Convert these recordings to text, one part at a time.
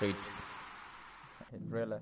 Straight. Driller.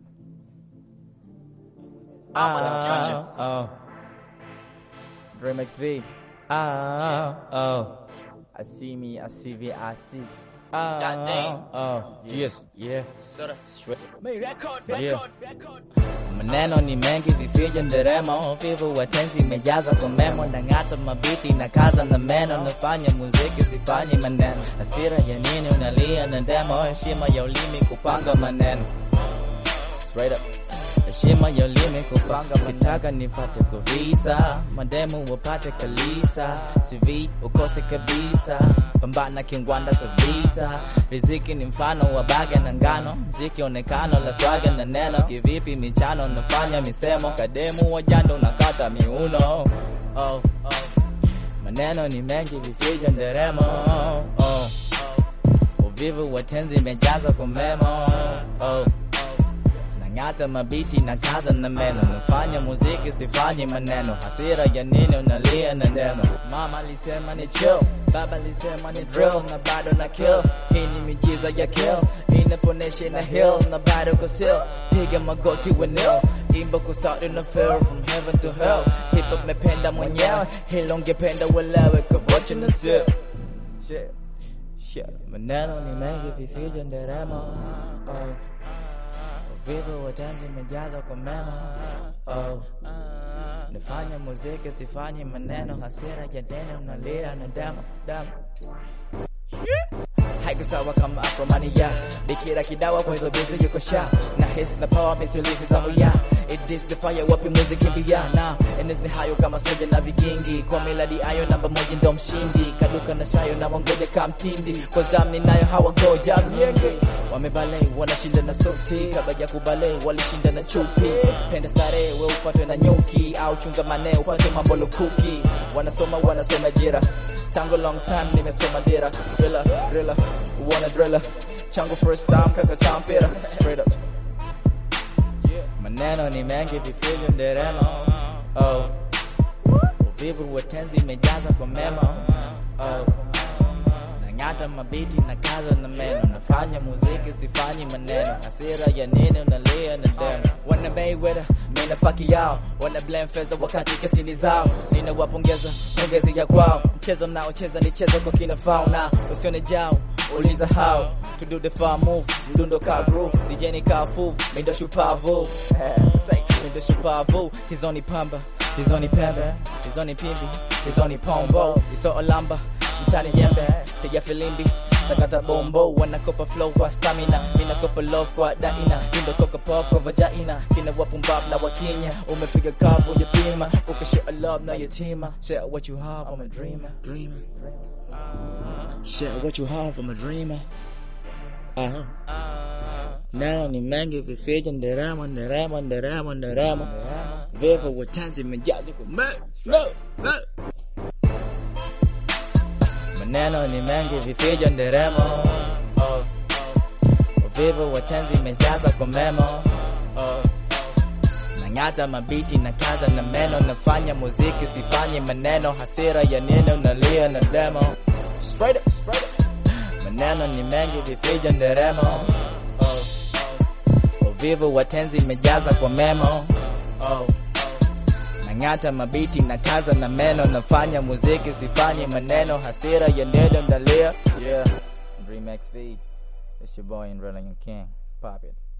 Ah, oh, Dream XV. ah, oh, I see me, I see me, I see. ah, Goddamn. oh, yes, yeah. Soda. Straight. Me record, Yeah. record, record. Maneno ni mengi vifija nderemo, vivu watenzi imejaza kwa memo, nang'ata mabiti na kaza na meno, nafanya muziki sifanyi maneno, hasira ya nini unalia na demo, heshima ya ulimi kupanga maneno straight up heshima ya ulimi kupanga kitaka nipate kuvisa mademu wapate kalisa CV ukose kabisa pambana kingwanda za vita riziki ni mfano wa baga na ngano mziki onekano la swaga na neno kivipi michano nafanya misemo kademu wajando nakata miuno oh, oh. maneno ni mengi vifija nderemo oh. uvivu watenzi imejaza kwa memo oh. Nang'ata mabiti na kaza na meno, nafanya muziki sifanyi maneno, hasira ya nini unalia na neno. Mama alisema ni chill, baba alisema ni drill, na bado na kill. Hii ni mijiza ya kill, inaponesha na hill, na bado kusil. Piga magoti wenil, imba kwa sauti na feel from heaven to hell. Hip hop mependa mwenyewe, hilo ungependa uelewe, kabocha na sip. Shit. Shit, maneno ni mengi vifija nderemo oh. Uvivu wa tanzi imejaza kwa memo oh. Nifanye muziki sifanyi maneno, hasira ya neno nalia na damu damu haiko sawa kama afromania bikira kidawa kwa hizo bizi yuko sha na his na power misilizi zangu ya it is the fire wapi muziki mbia na enes ni hayo kama soja na vigingi kwa miladi ayo namba moja ndo mshindi kaduka na shayo na wangoja kamtindi kwa zamni nayo hawagoja myenge wamebale wanashinda na sauti kabla ya kubale walishinda na chuki penda starehe we upatwe na nyuki au chunga mane upate mambo lukuki wanasoma wanasoma jira tangu long time nimesoma dira driller driller wanna driller changu first time kaka champira straight up maneno ni mengi vifilyo nderemo oh uvivu wa tenzi imejaza kwa memo oh nang'ata mabiti na kaza na meno nafanya muziki sifanyi maneno hasira ya nini unalia na deno wana Mayweather mina faki yao wana blame fedha wakati kesini zao ninawapongeza pongezi ya kwao mchezo naocheza ni chezo kwa kina fauna usione jao uliza how to do the far move mdundo ka groove DJ ni ka foof mindo shupavu Eh, say mindo shupavu hizoni pamba hizoni pembe hizoni pimbi hizoni pombo iso olamba mtani jembe piga filimbi sakata bombo wanakopa flow kwa stamina minakopa love kwa daina indo koka pop kwa vagina kina wapumbab na wakinya umepiga kavu ujapima ukashare love na yatima share what you have I'm a dreamer dreamer share what you have I'm a dreamer uh-huh. Neno ni mengi vifija nderemo nderemo nderemo nderemo vivo watanzi mejazi kwa me no no maneno ni mengi vifija nderemo oh. uvivu wa tenzi imejaza kwa memo oh. nang'ata mabiti na kaza na meno nafanya muziki sifanyi maneno hasira ya neno nalia na demo straight up, straight up. maneno ni mengi vifija nderemo oh. uvivu wa tenzi imejaza kwa memo oh. Nang'ata mabiti na kaza na meno nafanya muziki sifanyi maneno hasira ya neno ndalia Yeah. Dream XV. It's your boy and King. Pop it.